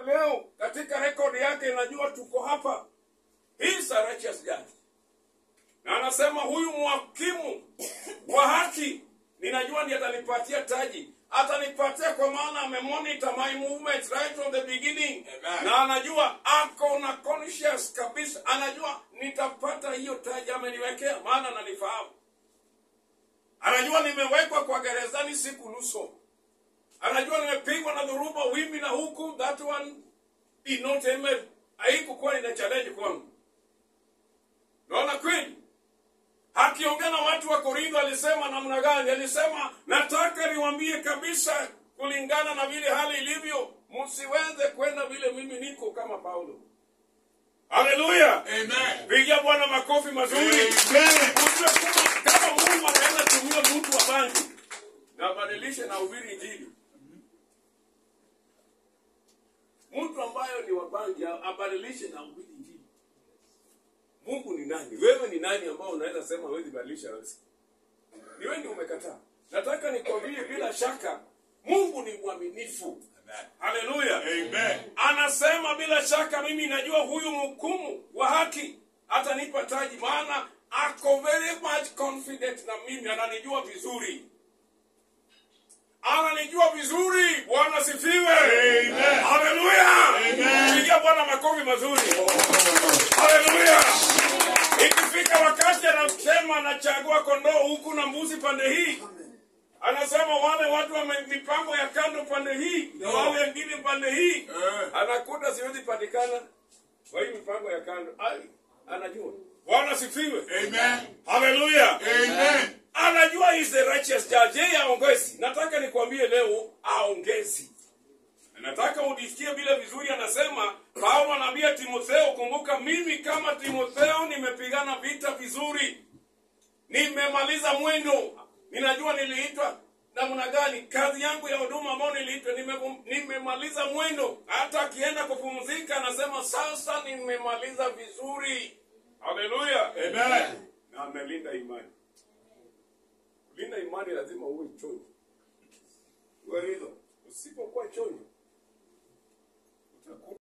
leo katika rekodi yake inajua tuko hapa He is a righteous judge na anasema huyu mwakimu wa haki ninajua ndiye atanipatia taji atanipatia kwa maana amemonita my movement right from the beginning Amen. na anajua ako na conscious kabisa anajua nitapata hiyo taji ameniwekea maana ananifahamu anajua nimewekwa kwa gerezani siku nusu anajua nimepigwa na dhuruba wimbi na huku that one did not emer haikukuwa ina challenge kwangu naona kweli akiongea na watu wa korintho alisema namna gani alisema nataka niwambie kabisa kulingana na vile hali ilivyo msiweze kwenda vile mimi niko kama paulo haleluya Amen. pigia bwana makofi mazuri Amen. Ujue kama- kama mungu anaenda tumia mtu wa bangi na abadilishe na ubiri injili mtu ambayo ni wa bangi abadilishe na ubiri injili mungu ni nani wewe ni nani ambao unaweza sema huwezi badilisha riziki ni wewe ndio umekataa nataka nikwambie bila shaka mungu ni mwaminifu Amen. haleluya Amen. anasema bila shaka mimi najua huyu mhukumu wa haki atanipa taji maana ako very much confident na mimi ananijua vizuri ananijua vizuri bwana sifiwe Amen. haleluya Amen. pigia bwana makofi mazuri haleluya ikifika wakati anasema anachagua kondoo huku na mbuzi pande hii anasema wale watu wame mipango ya kando pande hii na wale wengine pande hii Eh. anakuta siwezi patikana kwa hii mipango ya kando Ai, anajua bwana sifiwe Amen. haleluya Amen. anajua he is the righteous judge yeye aongezi nataka nikwambie leo aongezi nataka udisikie vile vizuri anasema paulo anaambia timotheo kumbuka mimi kama timotheo nimepigana vita vizuri nimemaliza mwendo ninajua niliitwa namna gani kazi yangu ya huduma ambayo niliitwa nime- nimemaliza mwendo hata akienda kupumzika anasema sasa nimemaliza vizuri haleluya Amen. na amelinda imani kulinda imani lazima uwe chonjo uwe hilo usipokuwa chonjo